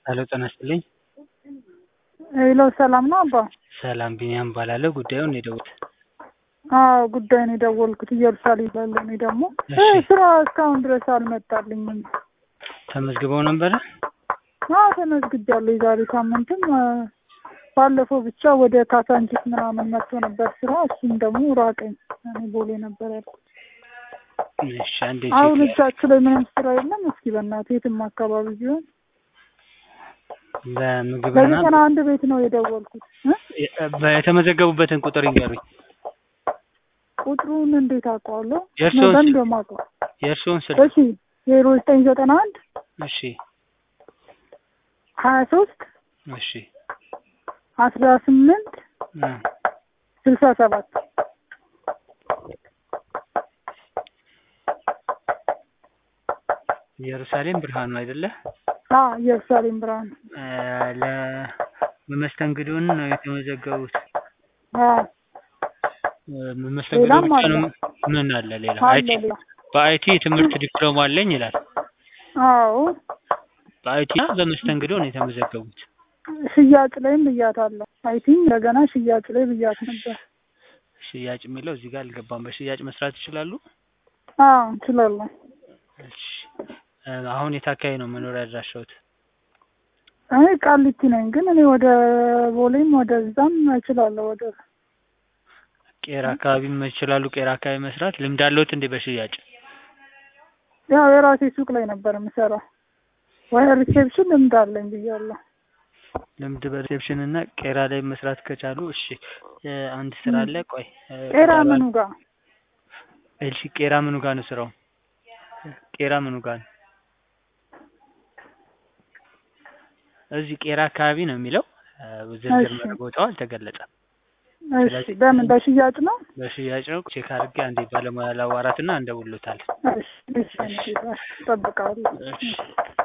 ሄሎ ጤና ይስጥልኝ። ሄሎ ሰላም ነው አባ? ሰላም ቢኒያም እባላለሁ። ጉዳዩን ነው የደወሉት? አዎ ጉዳዩን የደወልኩት ኢየሩሳሌም ላለ እኔ ደግሞ እሺ። ስራ እስካሁን ድረስ አልመጣልኝም። ተመዝግበው ነበረ? አዎ ተመዝግቤያለሁ። የዛሬ ሳምንትም አ፣ ባለፈው ብቻ ወደ ካሳንቺስ ምናምን መጥቶ ነበር ስራ። እሱም ደግሞ ራቀኝ። እኔ ቦሌ ነበር ያልኩት። እሺ አንዴ አሁን ቼክ እጃችሁ ላይ ምንም ስራ የለም። እስኪ በእናትህ የትም አካባቢ ቢሆን በምግብና በዘጠና አንድ ቤት ነው የደወልኩት እ? የተመዘገቡበትን ቁጥር ይንገሩኝ። ቁጥሩን እንዴት አውቀዋለሁ? የእርስዎን በምን ስልክ? እንደማውቀው? የእርስዎን ስልክ? እሺ ዜሮ ዘጠኝ ዘጠና አንድ እሺ ሀያ ሶስት እሺ አስራ ስምንት እ፣ ስልሳ ሰባት ኢየሩሳሌም ብርሃኑ አይደለ? አዎ ኢየሩሳሌም ብርሃን እ፣ ለመስተንግዶን ነው የተመዘገቡት። አዎ እ፣ መስተንግዶ ሌላም ብቻ አለ። ነው? ምን አለ ሌላ? አለ አይቲ ሌላ በአይቲ ትምህርት ዲፕሎማ አለኝ ይላል። አዎ በአይቲ እና በመስተንግዶ ነው የተመዘገቡት። ሽያጭ ላይም ብያታለሁ። አይ ቲንክ እንደገና ሽያጭ ላይ ብያት ነበር። ሽያጭ የሚለው እዚህ ጋር አልገባም። በሽያጭ መስራት ይችላሉ? አዎ እንችላለን። እሺ እ፣ አሁን የት አካባቢ ነው መኖሪያ አድራሻዎት? እኔ ቃሊቲ ነኝ፣ ግን እኔ ወደ ቦሌም ወደ እዛም እችላለሁ። ወደ ቄራ አካባቢም ይችላሉ። ቄራ አካባቢ መስራት ልምድ አለዎት እንዴ በሽያጭ? ያው የራሴ ሱቅ ላይ ነበር የምሰራው። ወይ ሪሴፕሽን ልምድ አለኝ ብያለሁ። ልምድ በሪሴፕሽን እና ቄራ ላይ መስራት ከቻሉ እሺ። እ፣ አንድ ስራ አለ። ቆይ እ፣ ቄራ ቁጥር ምኑ ጋር እሺ፣ ቄራ ምኑ ጋር ነው ስራው? ቄራ ምኑ ጋር ነው? እዚህ ቄራ አካባቢ ነው የሚለው እ፣ ዝርዝር እሺ። ቦታው አልተገለጸም። እሺ፣ ስለዚህ- በምን በሽያጭ ነው? በሽያጭ ነው። ቼክ አድርጌ አንዴ ባለሙያ ላዋራትና እንደውሎታል። እሺ፣ እሺ፣ እሺ፣ እጠብቃለሁ። እሺ